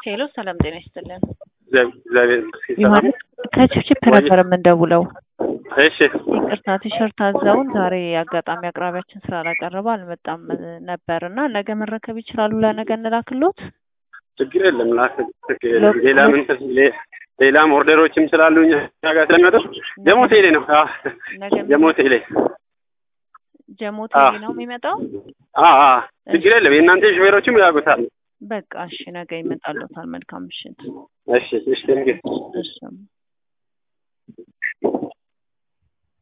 ሄሎ ሰላም ጤና ይስጥልን። እግዚአብሔር ይመስገን ሰላም ዮሐንስ ከችፕችፕ ነበር የምንደውለው። እሺ ይቅርታ ቲሸርት አዘውን ዛሬ አጋጣሚ አቅራቢያችን ስላላቀረበ አልመጣም ነበር እና ነገ መረከብ ይችላሉ። ለነገ እንላክሎት። ችግር የለም ላክ ችግር የለም ሌላ ምን ሌ- ሌላም ኦርደሮችም ስላሉ እኛ ጋር ስለሚመጡ ጀሞ ቴሌ ነው አዎ ነገ ጀሞ ቴሌ ጀሞ አዎ። ቴሌ ነው የሚመጣው። አዎ አዎ ችግር የለም የእናንተ ሹፌሮችም ያውቁታል በቃ እሺ፣ ነገ ይመጣሉታል። መልካም ምሽት። እሺ እሺ ቴንኪው እሺ